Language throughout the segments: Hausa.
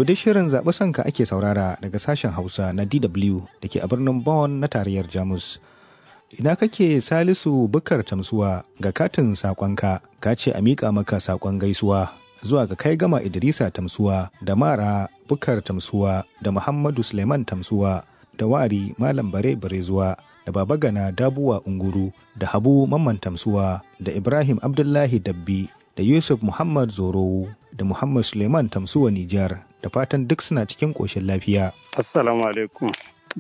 To dai shirin zaɓi sanka ake saurara daga sashen Hausa na DW da ke a birnin Bonn na tarayyar Jamus. Ina kake Salisu Bukar Tamsuwa ga katin saƙonka ka ce a miƙa maka saƙon gaisuwa zuwa ga kai gama Idrisa Tamsuwa da Mara Bukar Tamsuwa da Muhammadu Suleiman Tamsuwa da Wari Malam Bare Barezuwa da Baba Gana Dabuwa Unguru da Habu Mamman Tamsuwa da Ibrahim Abdullahi Dabbi da Yusuf Muhammad Zorowu da Muhammad Suleiman Tamsuwa Nijar da fatan duk suna cikin ƙoshin lafiya. Assalamu alaikum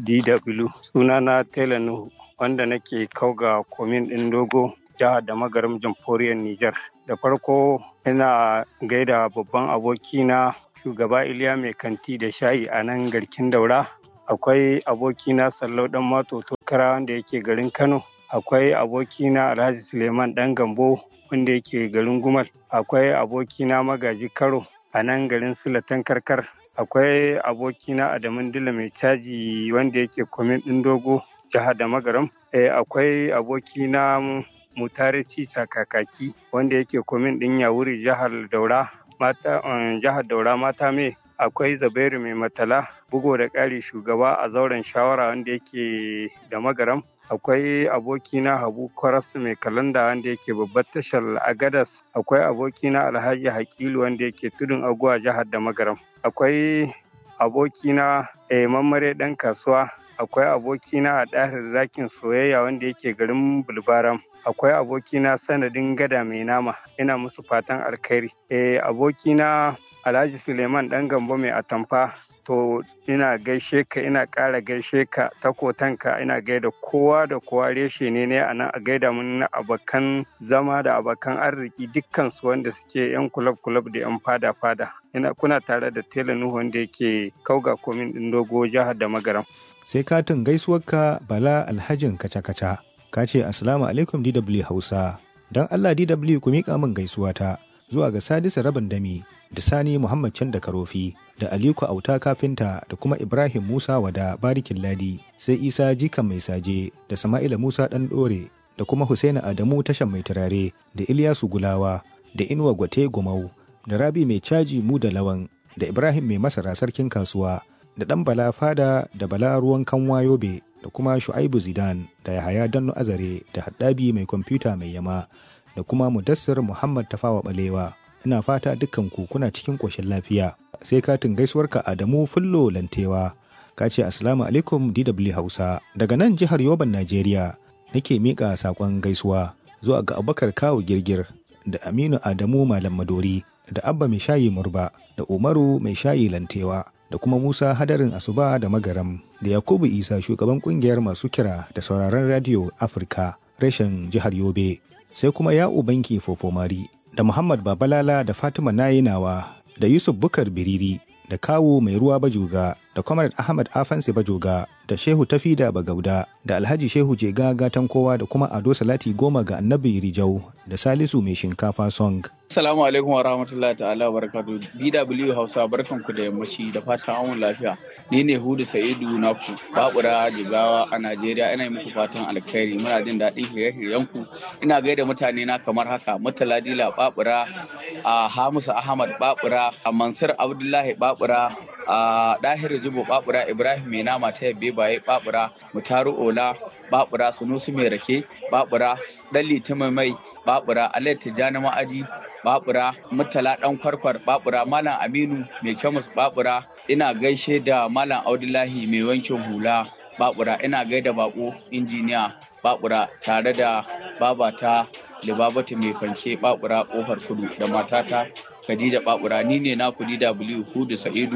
DW sunana Tela Nuhu wanda nake kauga komin ɗin dogo jihar da magarin jamhuriyar Nijar. Da farko ina gaida babban abokina shugaba Iliya mai kanti da shayi a nan garkin daura. Akwai abokina Sallau ɗan Mato Tokara wanda yake garin Kano. Akwai abokina Alhaji Suleiman ɗan Gambo wanda yake garin Gumal. Akwai abokina Magaji Karo a nan garin Sulatan Karkar. Akwai abokina Adamun Dila mai caji wanda yake komin ɗin dogo jihar da magaram. akwai abokina Mutare Cisa Kakaki wanda yake komin ɗin Yawuri jihar Daura. Mata jihar Daura mata me akwai Zabairu mai matala bugo da ƙari shugaba a zauren shawara wanda yake da magaram. akwai abokina habu kwarasu mai kalanda wanda yake babbar tashar agadas akwai abokina alhaji hakilu wanda yake tudun aguwa jihar da magaram akwai abokina eh, mammare dan kasuwa akwai abokina a ɗahir zakin soyayya wanda yake garin bulbaram akwai abokina sanadin gada mai nama ina musu fatan alkhairi eh, abokina alhaji suleiman dan gambo mai atamfa to ina gaishe ka ina ƙara gaishe ka takotanka ina gaida kowa da kowa reshe ne ne a nan a gaida mun na abokan zama da abokan arziki dukkan su wanda suke yan kulab kulab da yan fada fada ina kuna tare da tela nuhu wanda yake kauga komin din dogo jihar da magaram Sai katin gaisuwarka Bala Alhajin kaca-kaca ka ce Assalamu alaikum DW Hausa don Allah DW ku miƙa min gaisuwata zuwa ga Sadisu Rabin Dami da Sani Muhammad Can da Karofi da Aliko Auta Kafinta da kuma Ibrahim Musa Wada Barikin Ladi sai Isa Jikan Mai Saje da Sama'ila Musa Ɗan Ɗore da kuma Husaina Adamu Tashan Mai Turare da Ilyasu Gulawa da Inuwa Gwate Gumau da Rabi Mai Caji Mu da Lawan da Ibrahim Mai Masara Sarkin Kasuwa da ɗan Bala Fada da Bala Ruwan Kanwa Yobe da kuma Shu'aibu Zidan da Yahaya Danno Azare da Haddabi Mai Kwamfuta Mai Yama da kuma Mudassir Muhammad Tafawa Balewa ina fata dukkan ku kuna cikin ƙoshin lafiya sai katin gaisuwarka Adamu Fullo Lantewa ka ce assalamu alaikum DW Hausa daga nan jihar Yoban Najeriya nake miƙa saƙon gaisuwa zuwa ga Abubakar Kawu Girgir da Aminu Adamu Malam Madori da Abba Mai Shayi Murba da Umaru Mai Shayi Lantewa da kuma Musa Hadarin Asuba da Magaram da Yakubu Isa shugaban kungiyar masu kira da sauraron radio Afirka reshen jihar Yobe sai kuma Ya'u Banki Fofomari da Muhammad Babalala da Fatima Nayinawa da Yusuf Bukar Biriri da Kawu Mai Ruwa Bajoga da Comrade Ahmad Afansi Bajoga da Shehu Tafida Bagauda da Alhaji Shehu Jega Gatan Kowa da kuma Ado Salati Goma ga Annabi Rijau da Salisu Mai Shinkafa Song. Assalamu alaikum wa rahmatullahi ta'ala wa barakatuh. DW Hausa barkanku da yammaci da fatan an lafiya. Ni ne Hudu Sa'idu Naku, Babura Jigawa a Najeriya ina yi muku fatan alkhairi muna jin daɗin shirye-shiryenku. Ina gaida mutane na kamar haka Murtala Dila Babura, a Hamisu Ahmad Babura, a Mansur Abdullahi Babura, a Dahir Jibo Babura, Ibrahim Mai Nama ta Yabbe Baye Babura, Mutaru Ola Babura, Sunusu Mai Rake Babura, Dalli Mai Babura, Alayat Tijjani Ma'aji Babura, Murtala Dan Kwarkwar Babura, Malam Aminu Mai Kyamus Babura, ina gaishe da Malam Audullahi Mai Wankin Hula Babura, ina gaida bako injiniya Babura tare da babata Libabatu Mai Fanke Babura Kofar Kudu da matata Khadija Babura ni ne na kudi W Hudu Sa'idu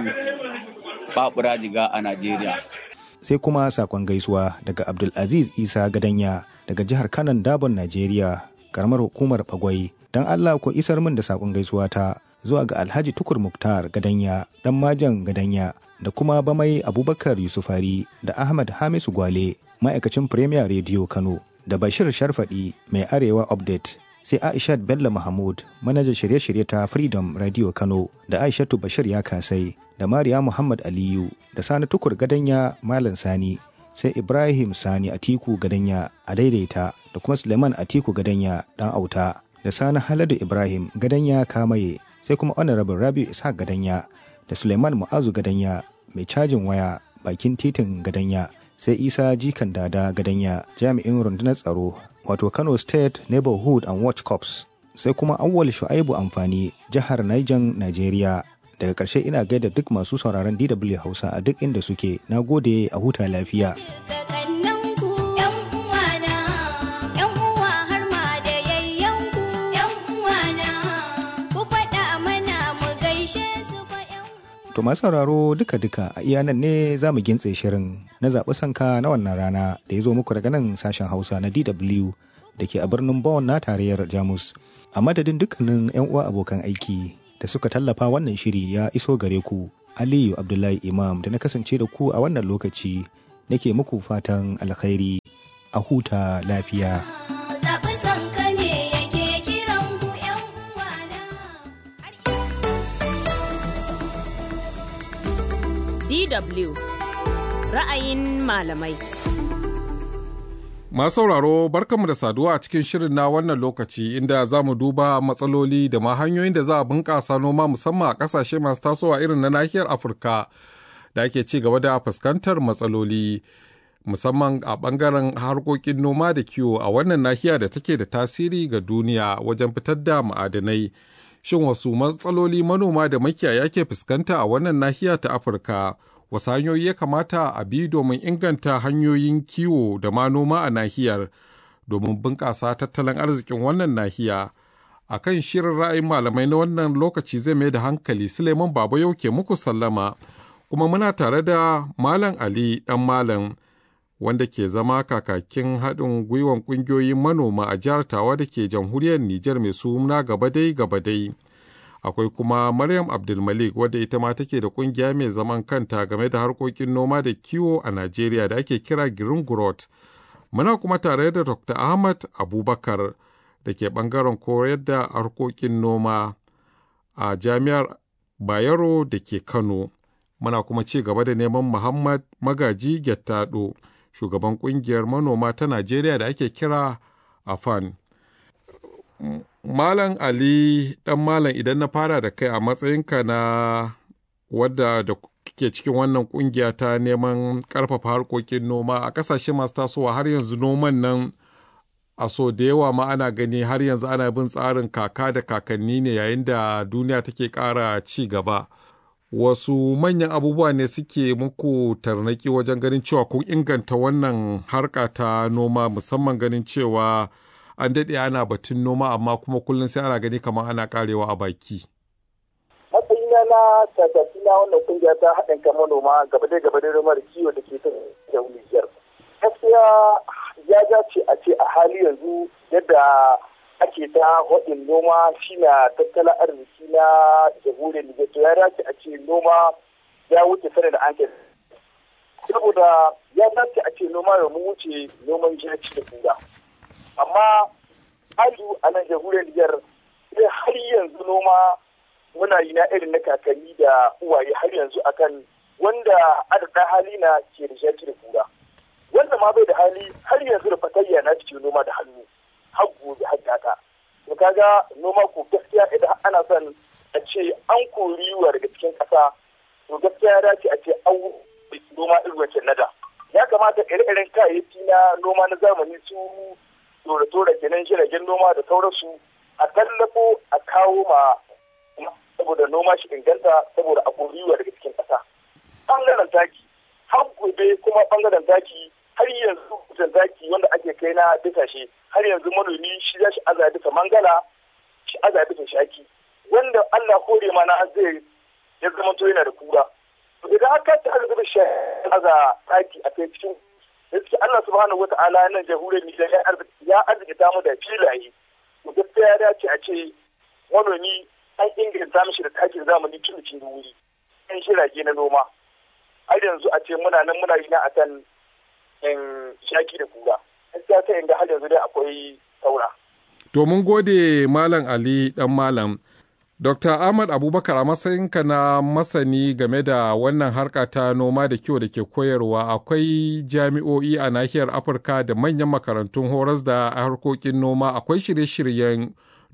Babura Jiga a Najeriya. Sai kuma sakon gaisuwa daga Abdulaziz Isa Gadanya daga jihar Kanan Dabon Najeriya, karamar hukumar Bagwai. Don Allah ku isar min da sakon gaisuwa ta zuwa ga Alhaji Tukur Muktar Gadanya, dan Majan Gadanya, da kuma Bamai Abubakar Yusufari da Ahmad Hamisu Gwale, ma'aikacin Premier Radio Kano, da Bashir Sharfadi mai Arewa Update sai Aishat Bello Mahmud manajan shirye-shirye ta Freedom Radio Kano da Aishatu Bashir ya kasai da Mariya Muhammad Aliyu da Sani Tukur Gadanya Malam Sani sai Ibrahim Sani Atiku Gadanya a daidaita da kuma Suleiman Atiku Gadanya dan auta da Sani Haladu Ibrahim Gadanya Kamaye sai kuma Honorable Rabi Ishaq Gadanya da Suleiman Mu'azu Gadanya mai cajin waya bakin titin Gadanya sai Isa Jikan Dada Gadanya jami'in rundunar tsaro wato Kano State Neighborhood and Watch Corps sai kuma Awwal Shu'aibu Amfani jihar Niger Nigeria daga ƙarshe ina gaida duk masu sauraron DW Hausa a duk inda suke na gode a huta lafiya. To masu sauraro duka-duka a iya nan ne za mu gintse shirin na zaɓi sanka na wannan rana da ya zo muku daga nan sashen Hausa na DW da ke a birnin Bonn na tarayyar Jamus. A madadin dukkanin 'yan uwa abokan aiki da suka tallafa wannan shiri ya iso gare ku Aliyu Abdullahi Imam da na kasance da ku a wannan lokaci nake muku fatan alkhairi a huta lafiya. DW ra'ayin malamai. Masu sauraro barkanmu da saduwa a cikin shirin na wannan lokaci inda za mu duba matsaloli da ma hanyoyin da za a bunƙasa noma musamman a ƙasashe masu tasowa irin na nahiyar Afirka da ake ci gaba da fuskantar matsaloli musamman a ɓangaren harkokin noma da kiwo a wannan nahiya da take da tasiri ga duniya wajen fitar da ma'adanai. Shin wasu matsaloli manoma da makiyaya ke fuskanta a wannan nahiya ta Afirka? wasu hanyoyi ya kamata a bi domin inganta hanyoyin kiwo da ma noma a nahiyar domin bunƙasa tattalin arzikin wannan nahiya a kan shirin ra'ayin malamai na wannan lokaci zai mai da hankali suleiman baba yau ke muku sallama kuma muna tare da malam ali dan malam wanda ke zama kakakin haɗin gwiwan ƙungiyoyin manoma a jihar tawa da ke jamhuriyar nijar mai suna gabadai gabadai akwai kuma Maryam Abdulmalik wadda ita ma take da kungiya mai zaman kanta game da harkokin noma da kiwo a Najeriya da ake kira Green Growth. Muna kuma tare da Dr. Ahmad Abubakar da ke bangaren koyar da harkokin noma a Jami'ar Bayero da ke Kano. Muna kuma ci gaba da neman Muhammad Magaji Gettado, shugaban kungiyar manoma ta Najeriya da ake kira AFAN. Malam Ali ɗan Malam idan na fara da kai a matsayinka na wadda da ke cikin wannan kungiya ta neman ƙarfafa harkokin noma a ƙasashe masu tasowa har yanzu noman nan a so da yawa ma ana gani har yanzu ana bin tsarin kaka da kakanni ne yayin da duniya take ƙara ci gaba. Wasu manyan abubuwa ne suke muku tarnaki wajen ganin cewa kun inganta wannan harka ta noma musamman ganin cewa an daɗe ana batun noma amma kuma kullum sai ana gani kamar ana karewa a baki. matsayina na kakaki na wannan kungiya ta haɗin kan manoma gaba da gaba da noma da kiwo da ke ta Nijar. Gaskiya ya dace a ce a hali yanzu yadda ake ta haɗin noma shi na tattalin arziki na jamhuriyar Nijar to ya dace a ce noma ya wuce sanin da an saboda ya dace a ce noma da mu wuce noman jaki da kura. amma alu a nan jamhuriyar Nijar sai har yanzu noma muna yi na irin na kakanni da uwaye har yanzu akan wanda adada hali na ke da shaki da kura wanda ma bai da hali har yanzu da fatayya na cikin noma da hannu har gobe har gata to kaga noma ko gaskiya idan ana son a ce an kori wa daga cikin ƙasa to gaskiya ya dace a ce an noma irin wancan nada ya kamata ire-iren kayayyaki na noma na zamani su tora-tora kenan jiragen noma da sauransu a tallafo a kawo ma saboda noma shi inganta saboda a koriwa daga cikin ƙasa. Ɓangaren taki, har gobe kuma ɓangaren taki har yanzu kusan taki wanda ake kai na bisa shi har yanzu manomi shi za shi aza bisa mangala shi aza bisa shaki wanda Allah kore mana zai ya zama to yana da kura. Idan haka ta aza bisa shi aza taki a kai cikin gaskiya Allah subhanahu wa ta'ala nan jamhuriyar Nijar ya arzikita mu da filaye to gaskiya ya dace a ce manomi an inganta mishi da takin zamani tun cikin wuri an shirage na noma har yanzu a ce muna nan muna yi na akan in shaki da kura gaskiya sai inda har yanzu dai akwai saura to mun gode malam Ali dan malam Dr. Ahmad Abubakar a matsayinka na masani game da wannan harka ta noma da kiwo da ke koyarwa akwai jami'o'i a nahiyar Afirka da manyan makarantun horas da harkokin noma akwai shirye-shiryen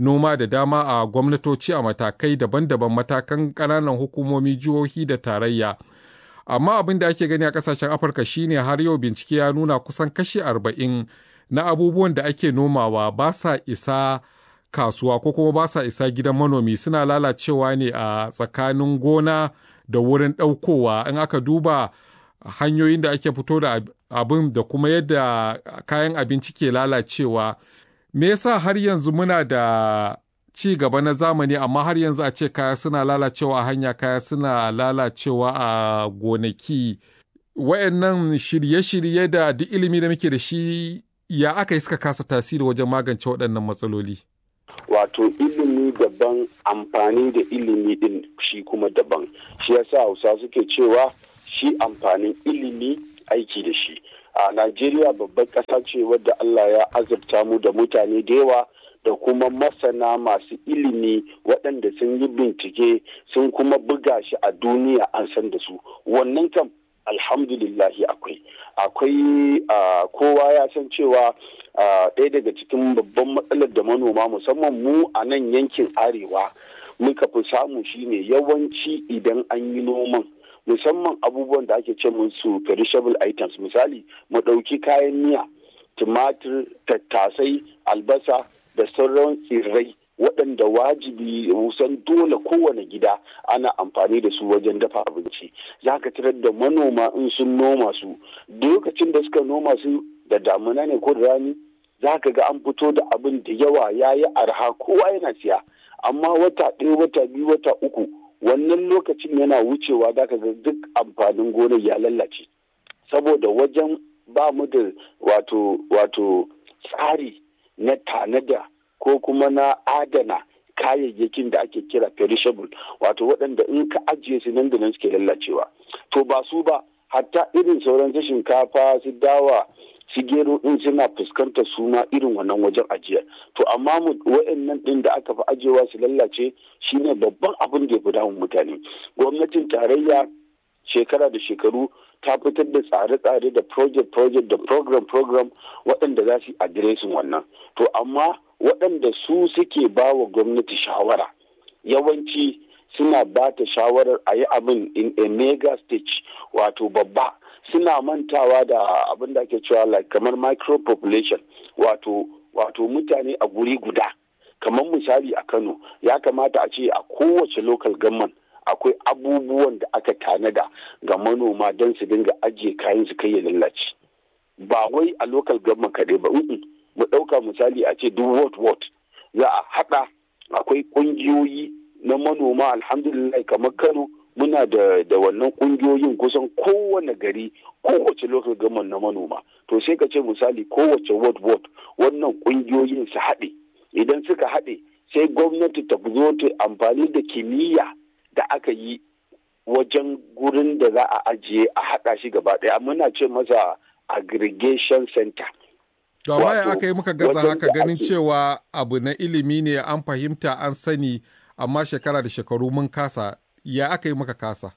noma da dama a gwamnatoci a matakai daban-daban matakan ƙananan hukumomi jihohi da tarayya amma abin da ake gani a ƙasashen afirka shine har yau bincike ya nuna kusan kashi arba'in na abubuwan da ake nomawa ba sa isa kasuwa ko kuma ba sa isa gidan manomi suna lalacewa ne a tsakanin gona da wurin ɗaukowa in aka duba hanyoyin da ake fito da abin da kuma yadda kayan abinci ke lalacewa me yasa har yanzu muna da ci gaba na zamani amma har yanzu a ce kaya suna lalacewa a hanya kaya suna lalacewa a gonaki wayannan shirye-shirye da duk ilimi da muke da shi ya aka yi suka kasa tasiri wajen magance waɗannan matsaloli wato ilimi daban amfani da ilimi din shi kuma daban shi yasa hausa suke cewa shi amfanin ilimi aiki da shi a najeriya babbar ƙasa ce wadda allah ya azurta mu da mutane da yawa da kuma masana masu ilimi waɗanda sun yi bincike sun kuma buga shi a duniya an san da su wannan kam alhamdulillahi akwai akwai kowa ya san cewa ɗaya daga cikin babban matsalar da manoma musamman mu a nan yankin arewa muka fi samu shine yawanci idan an yi noman musamman abubuwan da ake ce musu perishable items misali mu ɗauki kayan miya tumatir tattasai albasa da sauran tsirrai waɗanda wajibi kusan dole kowane gida ana amfani da su wajen dafa abinci za ka tarar da manoma in sun noma su lokacin da suka noma su da damuna ne ko da rani za ka ga an fito da abin da yawa ya yi arha kowa yana siya amma wata ɗaya wata biyu wata uku wannan lokacin yana wucewa za ka ga duk amfanin gonar ya lallace saboda wajen ba mu da wato wato tsari na tanada ko kuma na adana kayayyakin da ake kira perishable wato waɗanda in ka ajiye su nan da nan suke lallacewa to ba su ba hatta irin sauran su shinkafa su dawa su gero din suna fuskantar suna irin wannan wajen ajiya to amma mu wa'annan din da aka fi ajiyewa su lallace shine babban abin da ya fi damun mutane gwamnatin tarayya shekara da shekaru ta fitar da tsare-tsare da project-project da program-program waɗanda za su yi adiresin wannan to amma waɗanda su suke ba wa gwamnati shawara yawanci suna ba ta shawarar a yi abin in a mega stage wato babba suna mantawa da abin da ake cewa like kamar micro population wato wato mutane a guri guda kamar misali a kano ya kamata a ce a kowace local government akwai abubuwan da aka tanada ga manoma don su dinga ajiye kayan su kai ya lallace ba wai a local government kaɗai ba mu ɗauka misali a ce duk ward ward za a haɗa akwai ƙungiyoyi na manoma alhamdulillah kamar kano muna da da wannan ƙungiyoyin kusan kowane gari kowace local government na manoma to sai ka ce misali kowace ward ward wannan ƙungiyoyin su haɗe idan suka haɗe sai gwamnati ta zo ta amfani da kimiyya da aka yi wajen gurin da za a ajiye a haɗa shi gaba ɗaya muna ce masa aggregation center To amma ya aka yi muka gaza haka ganin cewa abu na ilimi ne an fahimta an sani amma shekara da shekaru mun kasa ya aka yi muka kasa.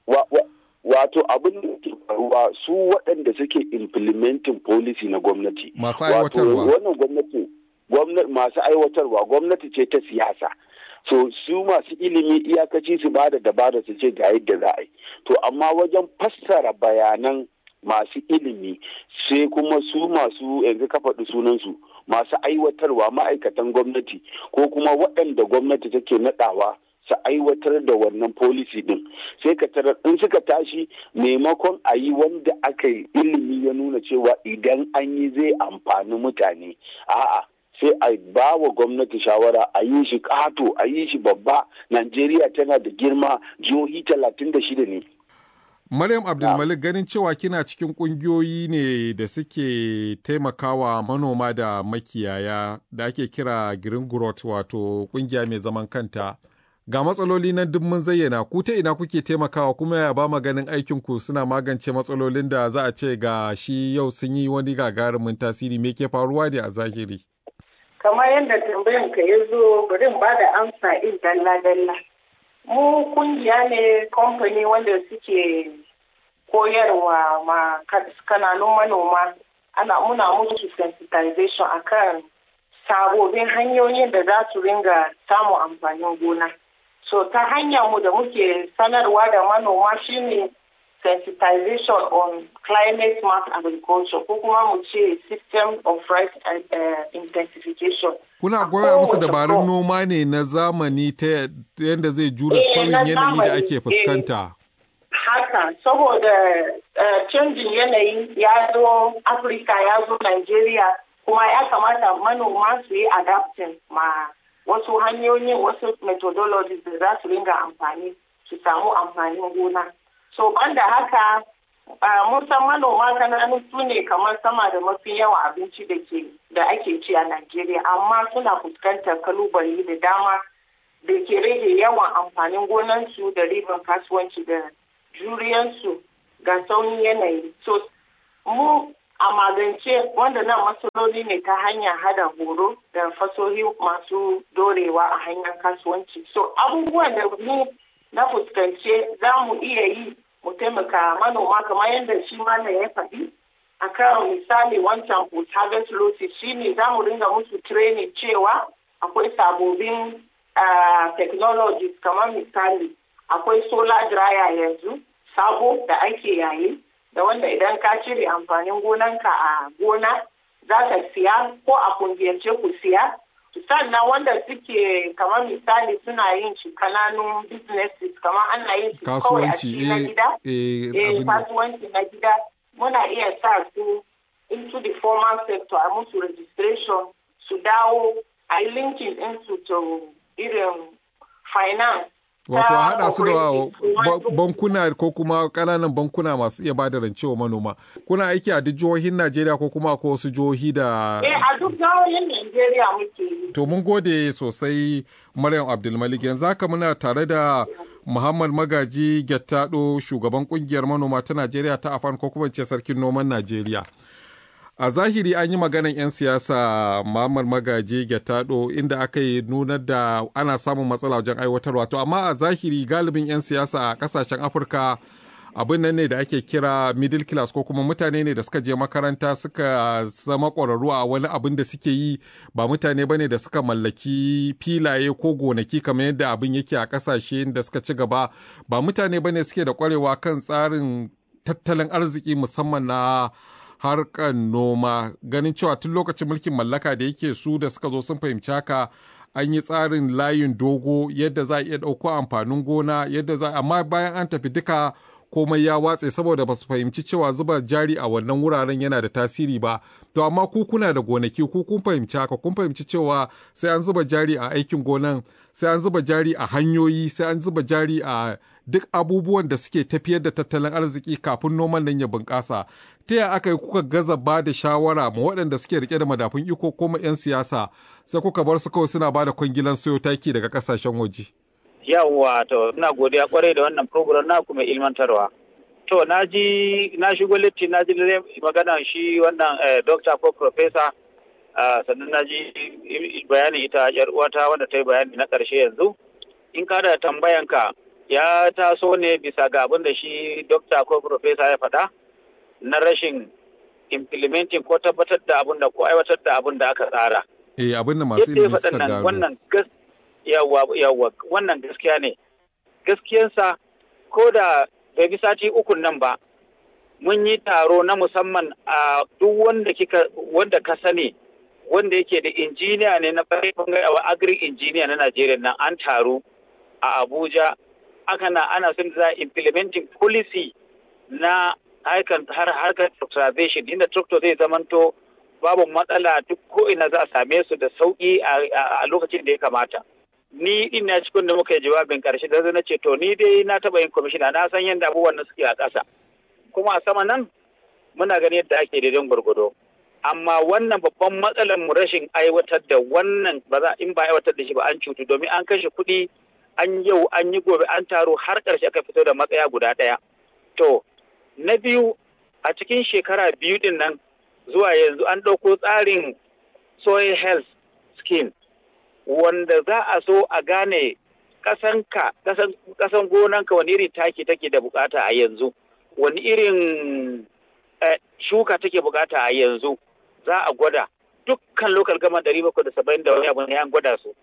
Wato abin da ke faruwa su waɗanda suke implementing policy na gwamnati. Masu aiwatarwa. Wannan gwamnati masu aiwatarwa gwamnati ce ta siyasa. So su masu ilimi iyakaci su ba da dabara su ce ga yadda za a yi. To amma wajen fassara bayanan masu ilimi sai kuma su masu yanzu ka faɗi sunansu masu aiwatarwa ma'aikatan gwamnati ko kuma waɗanda gwamnati take naɗawa su aiwatar da wannan policy din sai ka tarar in suka tashi maimakon a yi wanda aka yi ilimi ya nuna cewa idan an yi zai amfani mutane a'a sai a ba wa gwamnati shawara a yi shi ƙato a yi shi babba najeriya tana da girma jihohi talatin da shida ne Maryam Abdulmalik ganin cewa kina cikin kungiyoyi ne da suke taimakawa manoma da makiyaya da ake kira Green Growth wato kungiya mai zaman kanta. Ga matsaloli nan duk mun zayyana ku ta ina kuke taimakawa kuma ya ba ganin aikin ku suna magance matsalolin da za a ce ga shi yau sun yi wani gagarumin tasiri me ke faruwa ne a zahiri. Kamar yadda tambayan ka ya zo bari ba da amsa in dalla-dalla. mu kungiya ne kamfani wanda suke koyarwa ma kananun manoma ana muna musu sensitization akan sabobin hanyoyin da za su ringa samun amfanin gona. So ta hanyar mu da muke sanarwa da manoma shine sensitization on climate smart agriculture ko kuma mu ce system of rice uh, intensification. Kuna goya musu dabarun noma ne na zamani ta yadda zai jura sauyin yanayi da ake fuskanta. Haka, saboda canjin yanayi ya zo Afirka ya zo Nigeria kuma ya kamata manoma su yi adapting ma wasu hanyoyin wasu methodologies da za su ringa amfani su samu amfanin gona. So banda haka mun san manoma kananu su ne kamar sama da mafi yawan abinci da ke da ake ci a Najeriya amma suna fuskantar kalubale da dama da ke rage yawan amfanin gonansu da riban kasuwanci da juriyansu ga sauyin yanayi. So mu a magance wanda nan matsaloli ne ta hanyar hada horo da fasohi masu dorewa a hanyar kasuwanci. So abubuwan da mu na fuskance za mu iya yi mu taimaka manoma kamar yadda shi mana ya faɗi a kan misali wancan post harvest losses shi ne za mu ringa musu training cewa akwai sabobin technologies kamar misali akwai solar dryer yanzu sabo da ake yayi da wanda idan ka cire amfanin gonanka a gona za ka siya ko a kungiyance ku siya sannan wanda suke kamar misali suna yin shi kananun businesses kamar ana yin shi kawai a cikin na gida eh kasuwanci na gida muna iya sa su into the formal sector a musu registration su dawo a yi linkin into to irin finance Wato a haɗa su da bankuna ko kuma ƙananan bankuna masu iya bada rance wa manoma. Kuna aiki a duk jihohin Najeriya ko kuma ko wasu jihohi da... Eh a duk jihohin Najeriya muke yi. To mun gode sosai Maryam Abdulmalik yanzu haka muna tare da Muhammad Magaji Gyattado shugaban kungiyar manoma ta Najeriya ta Afan ko kuma ce sarkin noman Najeriya. a zahiri an yi maganan 'yan siyasa Muhammad Magaji Gyattado inda aka yi nunar da ana samun matsala wajen aiwatarwa to amma a zahiri galibin 'yan siyasa a kasashen Afirka abin nan ne da ake kira middle class ko kuma mutane ne da suka je makaranta suka zama ƙwararru a wani abin da suke yi ba mutane ba ne da suka mallaki filaye ko gonaki kamar yadda abin yake a ƙasashe da suka ci gaba ba mutane ba ne suke da ƙwarewa kan tsarin tattalin arziki musamman na harkar noma ganin cewa tun lokacin mulkin mallaka da yake su da suka zo sun fahimci haka an yi tsarin layin dogo yadda za a iya ɗauko amfanin gona yadda za amma bayan an tafi duka komai ya watse saboda ba su fahimci cewa zuba jari a wannan wuraren yana da tasiri ba to amma ku kuna da gonaki ku kun fahimci haka kun fahimci cewa sai an zuba jari a aikin gonan sai an zuba jari a hanyoyi sai an zuba jari a duk abubuwan da suke tafiyar da tattalin arziki kafin noman nan ya bunƙasa ta yaya aka yi kuka gaza ba da shawara ma waɗanda suke rike da madafun iko ko ma 'yan siyasa sai kuka bar su kawai suna ba da kwangilan soyo taki daga ƙasashen waje. yawwa to ina godiya kwarai da wannan program na kuma ilmantarwa to na ji na shigo litti na ji magana shi wannan doctor ko professor sannan na ji bayanin ita yar uwata wanda ta yi bayani na ƙarshe yanzu in ka da tambayanka ya taso ne bisa ga abin da shi doctor ko professor ya faɗa na rashin implementing ko tabbatar da abin da ko aiwatar da abin da aka tsara. Eh abin da masu ilimi suka gano. Wannan yawwa yawwa wannan gaskiya ne. Gaskiyansa ko da bai bi sati ukun nan ba mun yi taro na musamman a duk wanda kika wanda ka sani wanda yake da injiniya ne na bangare agri injiniya na Najeriya nan an taru a Abuja aka na ana son za implementing policy na harkar harkar tractorization inda tractor zai zamanto babu matsala duk ko ina za a same su da sauki a lokacin da ya kamata. Ni ina cikin da muka yi jawabin karshe da na ce to ni dai na taba yin kwamishina na san yadda abubuwan suke a ƙasa. Kuma a sama nan muna gani yadda ake daidan gwargwado. Amma wannan babban matsalar mu rashin aiwatar da wannan ba za in ba aiwatar da shi ba an cutu domin an kashe kuɗi an yau an yi gobe an taro har ƙarshe aka fito da matsaya guda ɗaya. To, na biyu a cikin shekara biyu din nan zuwa yanzu an ɗauko tsarin soil health scheme wanda za a so a gane ƙasanka ƙasan gonanka wani irin taki take da bukata a yanzu wani irin shuka take bukata a yanzu za a gwada dukkan local gama ɗari bakwai da saba'in da wani abu ne an gwada su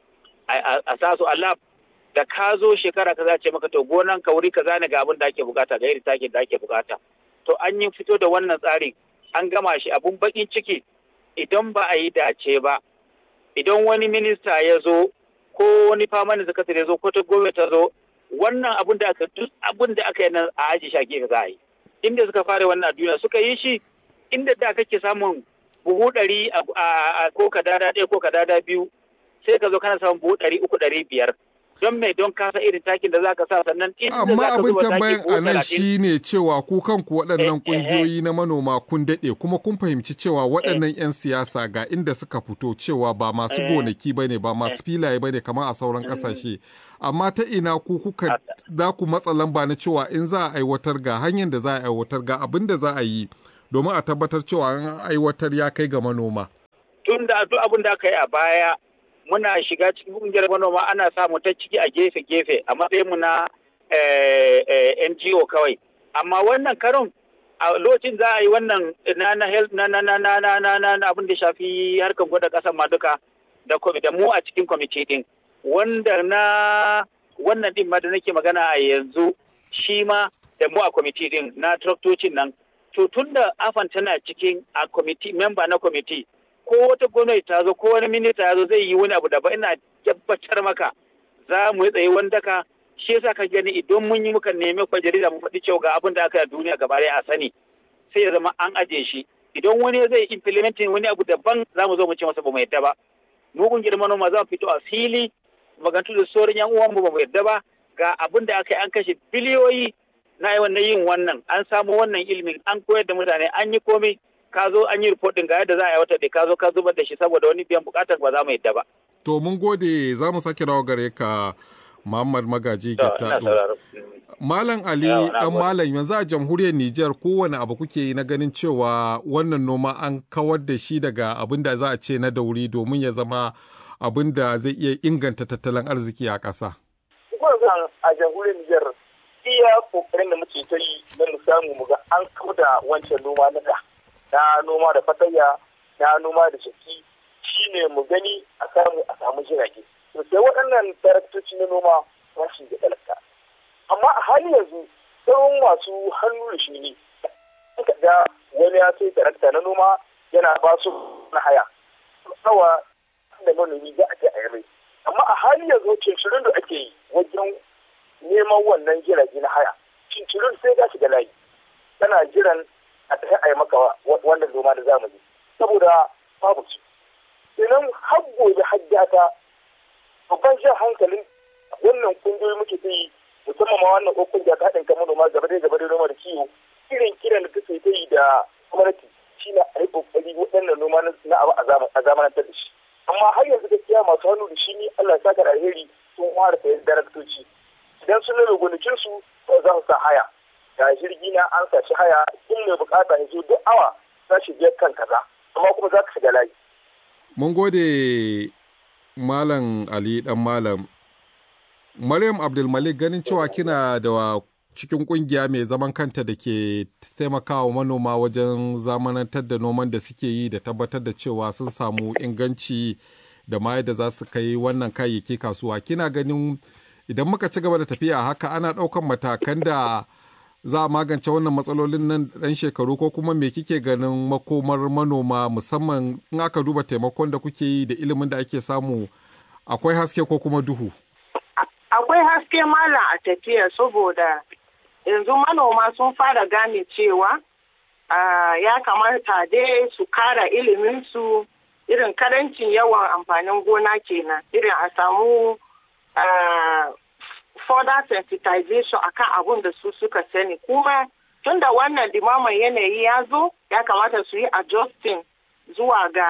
a sa su a lab da ka zo shekara ka ce maka to gonan ka wuri ka zane ga abin da ake bukata ga irin takin da ake bukata to an yi fito da wannan tsarin an gama shi abun bakin ciki idan ba a yi dace ba idan wani minista ya zo ko wani famanin sakatare ya zo ko ta gwamnati ta zo wannan abun da aka duk abun da aka yi nan a aji shage ka za a yi inda suka fara wannan a duniya suka yi shi inda da kake samun buhu ɗari a ko kadada ɗaya ko kadada biyu sai ka zo kana samun buhu ɗari uku ɗari biyar don mai don kasa irin takin da zaka sa sannan inda amma zaka abin zuba tambayan taki buhu a nan talatin shine cewa ku kanku waɗannan Eh, eh, eh. ƙungiyoyi na manoma kun daɗe kuma kun fahimci cewa waɗannan 'yan siyasa ga inda suka fito cewa ba masu Eh. gonaki ba ne ba masu filaye ba ne kamar a sauran ƙasashe amma ta ina ku kuka za ku matsa lamba na cewa in za a aiwatar ga hanyar da za a aiwatar ga abin da za a yi domin a tabbatar cewa an aiwatar ya kai ga manoma. tun da duk abin da aka yi a baya muna shiga cikin kungiyar manoma ana samu ta ciki a gefe-gefe a matsayin mu na eh, eh, NGO kawai amma wannan karon a lokacin za a yi wannan na na health na na na na na na na na abin da shafi harkar gwada kasan ma duka da kwami- da mu a cikin kwamiti din wanda na wannan din ma da nake magana a yanzu shi ma da mu a kwamiti din na traktocin nan to tun da afan tana cikin a kwamiti memba na kwamiti ko wata gwamnati ta zo ko wani minista ya zo zai yi wani abu da ba ina tabbatar maka za mu yi tsaye wanda ka shi yasa ka gani idan mun yi muka nemi kwa jarida mu faɗi cewa ga abin da aka yi a duniya gaba ɗaya a sani sai ya zama an aje shi idan wani zai implementing wani abu daban za mu zo mu ce masa ba mu yadda ba mu kungiyar manoma za mu fito a fili magantu da sauran yan uwanmu ba mu yadda ba ga abin da aka yi an kashe biliyoyi na yi wannan yin wannan an samu wannan ilimin an koyar da mutane an yi komai ka zo an yi report din ga yadda za a yi wata da ka zo ka zubar da shi saboda wani biyan bukatar ba za mu yadda ba. To mun gode za mu sake dawo gare ka Muhammad Magaji To, ina Gittado. sauraro. Malam Ali Yawa, na dan gode. Malam yanzu a jamhuriyar Nijar kowane abu kuke yi na ganin cewa wannan noma an kawar da shi daga abin da za a ce na dauri domin ya zama abin da zai iya inganta tattalin arziki a ƙasa. Gwamnan a jamhuriyar Nijar iya kokarin da muke ta yi don mu samu mu ga an kauda wancan noma na da na noma da fatayya na noma da shaki shine mu gani a samu a samu jirage to sai waɗannan taraktoci na noma za su ga talaka amma a hali yanzu sauran masu hannu da shi ne ka ga wani ya sai tarakta na noma yana ba su na haya tsawa da manomi za a je a yi mai amma a hali yanzu cincirin da ake yi wajen neman wannan jirage na haya cincirin sai ga shiga layi tana jiran a tafi a yi maka wa- wannan noma da zamani saboda babu su idan har gobe hajjata babban jan hankalin wannan kungiyoyi muke ta yi musamman ma wannan ko kungiya ta haɗin kan manoma gaba da gaba da noma da kiwo irin kiran da take ta yi da gwamnati shine a yi kokari waɗannan noma na na abu a zaman- a zamanantar da shi amma har yanzu gaskiya masu hannu da shi ni Allah ya saka da alheri sun fara sayan daraktoci idan sun nuna gonakin su to za su sa haya ga jirgi na an sa shi haya in mai bukata ya zo duk awa za shi biyar kan kaza amma kuma za ka shiga layi Mun gode Malam Ali dan Malam. Maryam Abdulmalik ganin cewa kina da cikin kungiya mai zaman kanta da ke taimakawa manoma wajen zamanantar da noman da suke yi da tabbatar da cewa sun samu inganci da ma yadda za su kai wannan kayayyaki kasuwa. Kina ganin idan muka ci gaba da tafiya haka ana ɗaukan matakan da za a magance wannan matsalolin nan ɗan shekaru ko kuma me kike ganin makomar manoma musamman in aka duba taimakon da kuke yi da ilimin da ake samu akwai haske ko kuma duhu. akwai haske malam a tafiya saboda yanzu manoma sun fara gane cewa ah, ya kamata dai su kara iliminsu irin karancin yawan amfanin gona kenan irin a samu ah, further sensitization akan abun da su suka sani kuma tunda wannan limaman yanayi ya zo ya kamata su yi adjusting zuwa ga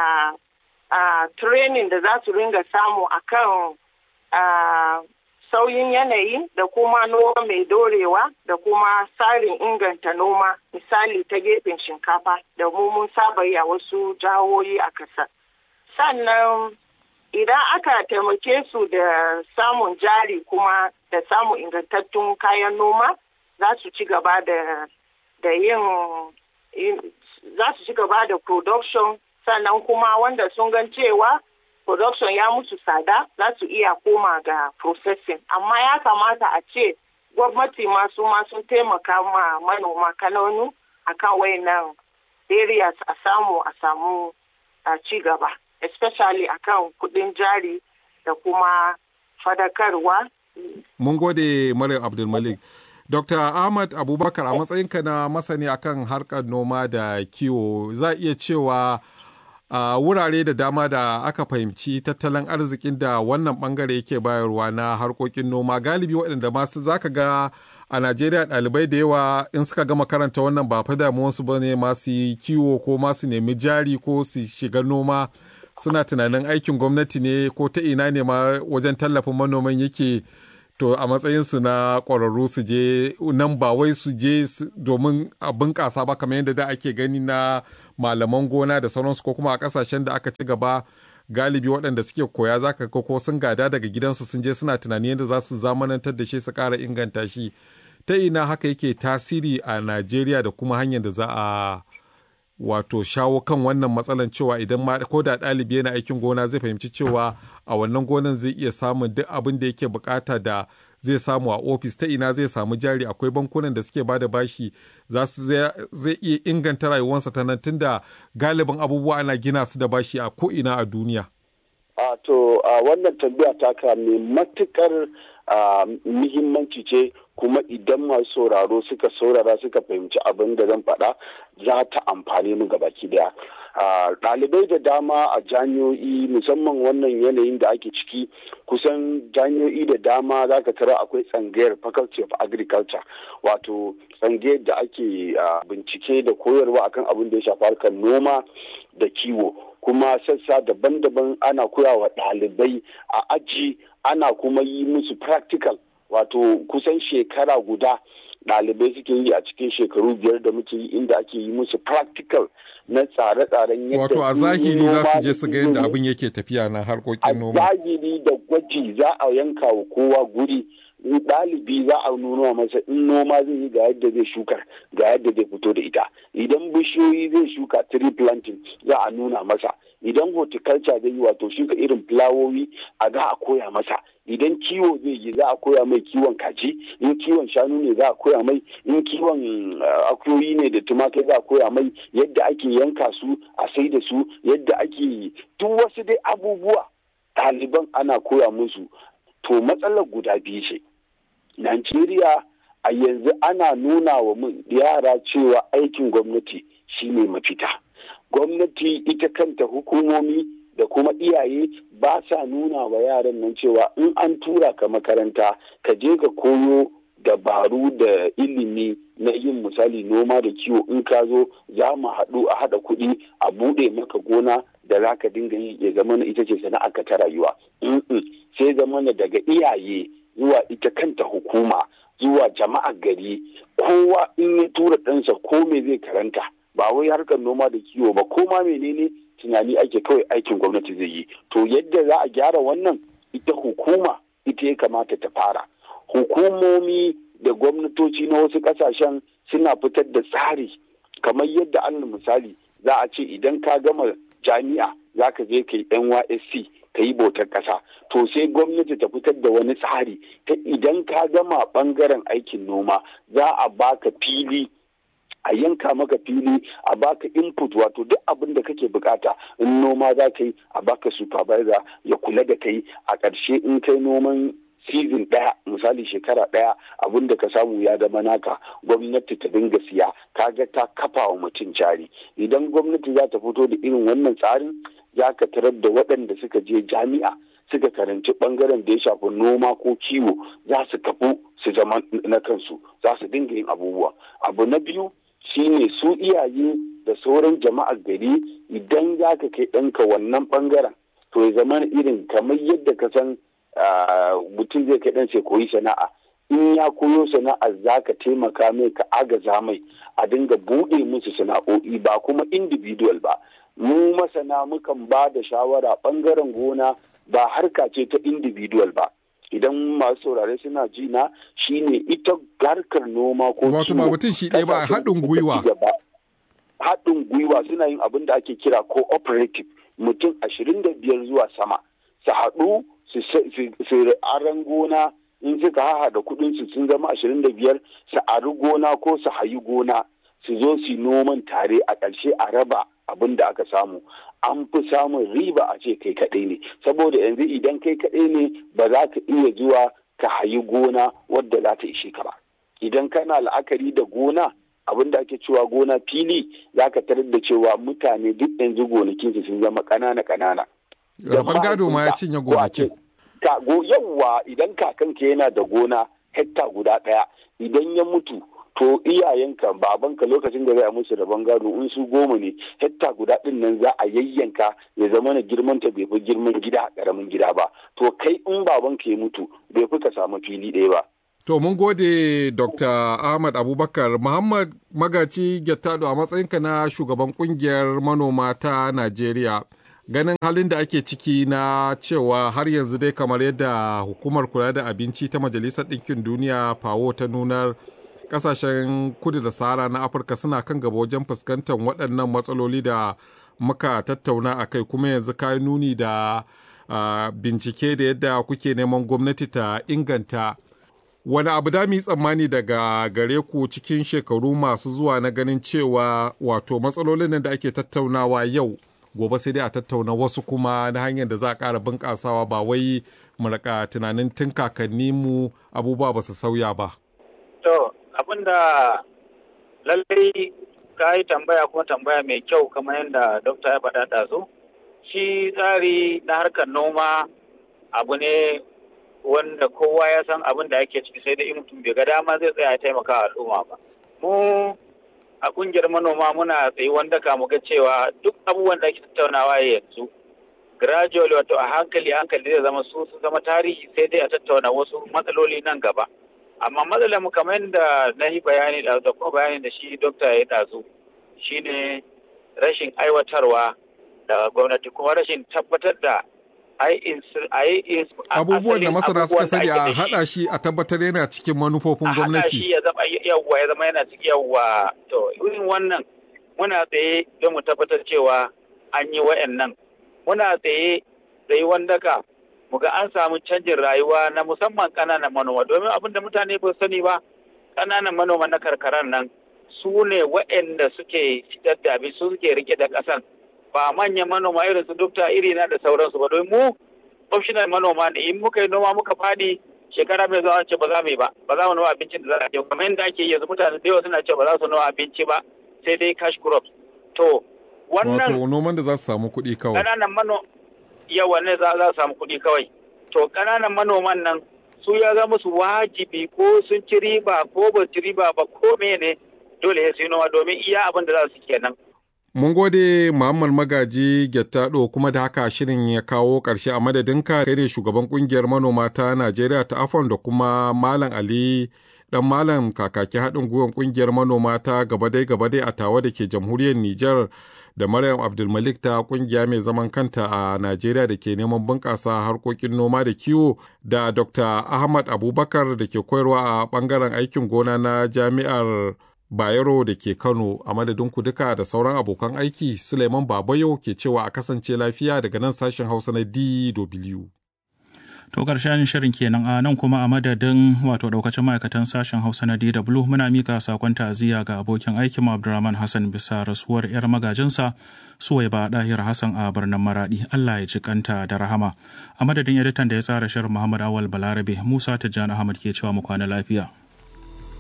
ah, training da za su ringa samu akan ah, sauyin yanayi da kuma noma mai dorewa da kuma tsarin inganta noma misali ta gefen shinkafa da mu mun saba yi a wasu jihohi a ƙasa. Sannan idan aka taimake su da samun jari kuma da samun ingantattun kayan noma za su ci gaba da da yin yin- za su ci gaba da production sannan kuma wanda sun gan cewa production ya musu tsada za su iya koma ga processing amma ya kamata a ce gwamnati masu ma sun taimaka ma manoma kananu akan wayannan areas a samu a samu ci gaba especially akan kudin jari da kuma fadakarwa mun gode maryam abdulmalik dr ahmad abubakar a matsayinka na masani akan harkar noma da kiwo za iya cewa a uh, wurare da dama da aka fahimci tattalin arzikin da wannan bangare yake bayarwa na harkokin noma galibi waɗanda masu zaka ga a najeriya ɗalibai da yawa in suka gama karanta wannan ba fa damuwarsu ba ne masu yi kiwo ko masu nemi jari ko su shiga noma suna tunanin aikin gwamnati ne ko ta ina ne ma wajen tallafin manoman yake to a matsayinsu na ƙwararru su je nan ba wai su je domin a bunƙasa ba kamar yadda da ake gani na malaman gona da sauransu ko kuma a ƙasashen da aka ci gaba galibi waɗanda suke koya za ka ko sun gada daga gidansu sun je suna tunani yadda za su zamanantar da shi su ƙara inganta shi ta ina haka yake tasiri a najeriya da kuma hanyar da za a wato shawo kan wannan matsalan cewa idan ma ko da ɗalibi yana aikin gona zai fahimci cewa a wannan gonan zai iya samun duk abin da yake bukata da zai samu a ofis ta ina zai samu jari akwai bankunan da suke bada bashi za su zai iya inganta rayuwarsa ta nan tunda galibin abubuwa ana gina su da bashi a ko ina a duniya. a to a wannan tambaya taka mai matukar muhimmanci ce kuma idan masu sauraro suka saurara suka fahimci abin da zan faɗa za ta amfani mu gabaki daya ɗalibai da dama a jami'o'i musamman wannan yanayin da ake ciki kusan jami'o'i da dama za ka tara akwai tsangayar faculty of agriculture wato tsangayar da ake bincike da koyarwa akan abin da ya shafi harkar noma da kiwo kuma sassa daban-daban ana koyawa ɗalibai a aji ana kuma yi musu practical wato kusan shekara guda ɗalibai suke yi a cikin shekaru biyar da muke yi inda ake yi musu practical na tsare-tsaren yadda wato a zahiri za su je su ga yadda abin yake tafiya na harkokin noma a zahiri da gwaji za a yanka wa kowa guri ɗalibi za a nuna masa in noma zai yi ga yadda zai shuka ga yadda zai fito da ita idan bishiyoyi zai shuka tree planting za a nuna masa idan horticulture zai yi wato shuka irin fulawowi a za a koya masa idan kiwo zai yi za a koya mai kiwon kaji in kiwon shanu ne za a koya mai in kiwon akuyoyi ne da tumakai za a koya mai yadda ake yanka su a sai da su yadda ake duk wasu dai abubuwa ɗaliban ana koya musu to matsalar guda biyu ce Najeriya a yanzu ana nuna wa yara cewa aikin gwamnati shine mafita. Gwamnati ita kanta hukumomi da kuma iyaye ba sa nuna wa yaran nan cewa in an tura ka makaranta ka je ka koyo dabaru da ilimi na yin misali noma da kiwo in ka zo za mu haɗu a haɗa kuɗi a buɗe maka gona da za ka dinga yi ya zama na ita ce sana'arka ta rayuwa. sai zama na daga iyaye zuwa ita kanta hukuma zuwa jama'ar gari kowa in ya tura ɗansa ko me zai karanta ba wai harkar noma da kiwo ba ko ma menene tunani ake kawai aikin gwamnati zai yi to yadda za a gyara wannan ita hukuma ita ya kamata ta fara hukumomi da gwamnatoci na wasu ƙasashen suna fitar da tsari kamar yadda allah misali za a ce idan ka gama jami'a za ka je ka yi nysc ka yi bautar ƙasa to sai gwamnati ta fitar da wani tsari ta idan ka gama ɓangaren aikin noma za a baka fili a yanka maka fili a baka input wato duk abin da kake bukata in noma za ka yi a baka supervisor ya kula da kai a ƙarshe in kai noman season ɗaya misali shekara ɗaya abin da ka samu ya zama naka gwamnati ta dinga siya kaga ta kafa wa mutum jari idan gwamnati za ta fito da irin wannan tsarin za ka tarar da waɗanda suka je jami'a suka karanci ɓangaren da ya shafi noma ko kiwo za su kafu su zama na kansu za su dinga yin abubuwa abu na biyu shine su iyaye da sauran jama'ar gari idan za ka kai ɗanka wannan ɓangaren to ya zama irin kamar yadda ka san mutum zai kai ɗansa koyi sana'a in ya koyo sana'a za ka taimaka mai ka agaza mai a dinga buɗe musu sana'o'i ba kuma individual ba mu masana mukan ba da shawara ɓangaren gona ba harka ce ta individual ba idan masu saurare suna ji na shine ita harkar noma ko wato ba mutum shi ɗaya ba haɗin gwiwa haɗin gwiwa suna yin abin da ake kira cooperative mutum ashirin da biyar zuwa sama su haɗu su aran gona in suka haha da kuɗin su sun zama ashirin da biyar su ari gona ko su hayi gona su zo su noman tare a ƙarshe a raba abin da aka samu an fi samun riba a ce kai kaɗai ne saboda yanzu idan kai kaɗai ne ba za ka iya zuwa ka hayi gona wadda za ta ishe ka ba idan kana la'akari da gona abin da ake cewa gona fili za ka tarar da cewa mutane duk yanzu gonakinsu sun zama ƙanana ƙanana. Rabon gado ma ya cinye gonakin. Yawwa idan kakanka yana da gona hekta guda ɗaya idan ya mutu to iyayenka babanka lokacin da za a musu rabon gado in su goma ne hekta guda ɗin nan za a yayyanka ya zama na girman ta bai fi girman gida ƙaramin gida ba to kai in babanka ya mutu bai fi ka samu fili ɗaya ba. To mun gode Dr. Ahmad Abubakar Muhammad Magaci Gettado a matsayinka na shugaban kungiyar manoma ta Najeriya. Ganin halin da ake ciki na cewa har yanzu dai kamar yadda hukumar kula da abinci ta Majalisar Ɗinkin Duniya fawo ta nunar kasashen kudu da sahara na Afirka suna kan gaba wajen fuskantar waɗannan matsaloli da muka tattauna a kai kuma yanzu ka nuni da uh, bincike da yadda kuke neman gwamnati ta inganta wani abu da mu yi tsammani daga gare ku cikin shekaru masu zuwa na ganin cewa wato matsalolin nan da ake tattaunawa yau gobe sai dai a tattauna wasu kuma na hanyar da za a ƙara bunƙasawa ba wai mu raka tunanin tun kakanni mu abubuwa ba su sauya ba. To abin da lallai ka yi tambaya kuma tambaya mai kyau kamar yadda dokta ya faɗa ɗazu shi tsari na harkar noma abu ne wanda kowa ya san abin da ake ciki sai da in mutum bai ga dama zai tsaya taimaka al'umma ba. Mu a kungiyar manoma muna tsayi wanda ka mu ga cewa duk abubuwan da ake tattaunawa yanzu gradually wato a hankali hankali zai zama su su zama tarihi sai dai a tattauna wasu matsaloli nan gaba. Amma matsalar mu kamar yadda na yi bayani da kuma bayani da shi dokta ya ɗazu shine rashin aiwatarwa da gwamnati kuma rashin tabbatar da abubuwan da masana suka sani a haɗa shi a tabbatar yana cikin manufofin gwamnati. shi ya zama yawwa ya zama yana cikin yawwa to irin wannan muna tsaye don mu tabbatar cewa an yi wa'annan muna tsaye tsaye wanda ka mu ga an samu canjin rayuwa na musamman ƙananan manoma domin abin da mutane ba sani ba ƙananan manoma na karkarar nan su ne wa'anda suke fitar da abin su suke rike da ƙasan ba manyan manoma irin su dukta iri na da sauransu ba don mu optional manoma ne in muka yi noma muka fadi shekara mai zuwa ce ba za mu yi ba ba za mu noma abincin da za a yi kamar yadda ake yanzu mutane da yawa suna ce ba za su noma abinci ba sai dai cash crops to wannan wato noman da za su samu kuɗi kawai ƙananan mano yawa ne za su samu kuɗi kawai to ƙananan manoman nan su ya zama su wajibi ko sun ci riba ko ba ci riba ba ko mene dole sai noma domin iya abin da za su kenan Mun gode Muhammad Magaji Gettado kuma da haka shirin ya kawo ƙarshe a madadinka kai ne shugaban ƙungiyar manoma ta Najeriya ta Afon da kuma Malam Ali dan Malam kakaki haɗin gwiwar ƙungiyar manoma ta gabadai gabadai a tawa da ke jamhuriyar Nijar da Maryam Abdulmalik ta ƙungiya mai zaman kanta a Najeriya da ke neman bunƙasa harkokin noma da kiwo da Dr. Ahmad Abubakar da ke koyarwa a ɓangaren aikin gona na jami'ar Bayero da ke Kano a madadin ku duka da sauran abokan aiki Suleiman Babayo ke cewa a kasance lafiya daga nan sashen Hausa na DW. To ƙarshen shirin kenan a nan kuma a madadin wato daukacin ma'aikatan sashen Hausa na DW muna mika sakon ta'aziyya ga abokin aikin Abdulrahman Hassan bisa rasuwar 'yar magajinsa Suwaiba Dahir Hassan a birnin Maradi Allah ya ci kanta da rahama. A madadin editan da ya tsara shirin Muhammad Awal Balarabe Musa Tijjani Ahmad ke cewa mu kwana lafiya.